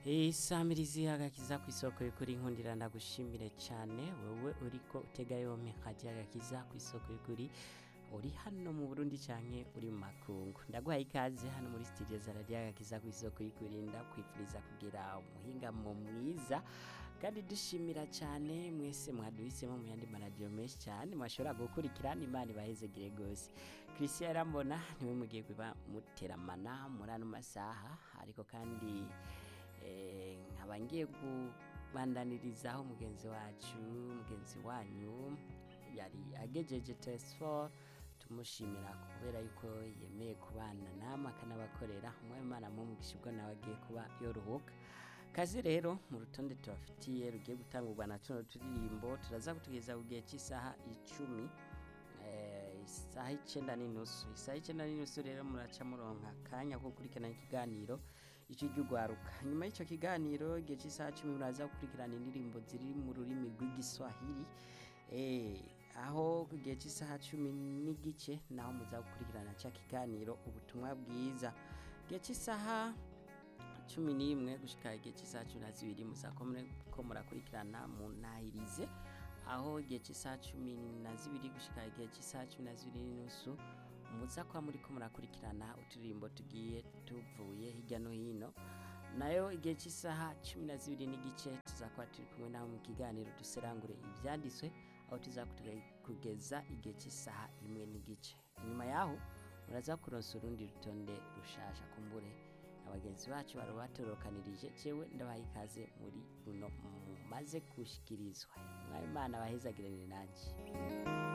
isamirizi agakiza ku isoko y'ukuri nkundira ndagushimire cyane wowe uriko utega yompi nkajya agakiza ku isoko y'ukuri uri hano mu burundi cyane uri mu makungu ndaguhaye ikaze hano muri studio za radiyo agakiza ku isoko y'ukuri ndakwifuriza kugira umuhingamo mwiza kandi dushimira cyane mwese mwaduhisemo mu yandi maradiyo menshi cyane mwashobora gukurikirana imana ibahezegire rwose christian yarambona niwe mugiye kuba muteramana muri ano masaha ariko kandi eh, nkaba ngiye kubandanirizaho mugenzi wacu mugenzi wanyu yari agejeje test 4 tumushimira kubera yuko yemeye kubana namwe akanabakorera umwemana mumugisha ubwo nawe agiye kuba yoruhuka kazi rero mu rutonde tubafitiye rugiye gutangurwa na tuno turirimbo turaza kutugeza ku gihe cy'isaha icumi eh, isaha icyenda n'inusu isaha icyenda n'inusu rero muraca muronka akanya ko gukurikirana ikiganiro icyo ry'ugwaruka nyuma y'icyo kiganiro igihe cy'isaha cumi muraza gukurikirana indirimbo ziri mu rurimi rw'igiswahili eh, aho ku gihe cy'isaha cumi n'igice naho muza gukurikirana cya kiganiro ubutumwa bwiza igihe cy'isaha cumi n'imwe gushyika igihe cy'isaha cumi na zibiri muzakomere ko murakurikirana mu ntahirize aho igihe cy'isaha cumi na zibiri gushyika igihe cy'isaha cumi na zibiri n'inusu muza kuba muri ko murakurikirana uturirimbo tugiye tuvuye hirya no hino nayo igihe cy'isaha cumi na zibiri n'igice tuzakuba turi kumwe nawe mu kiganiro duserangure ibyanditswe aho kugeza igihe cy'isaha imwe n'igice inyuma yaho muraza kuronsa urundi rutonde rushasha kumbure na bagenzi bacu bari batorokanirije jewe ndabaha ikaze muri runo mumaze gushikirizwa mwabimana bahezagirane nanjye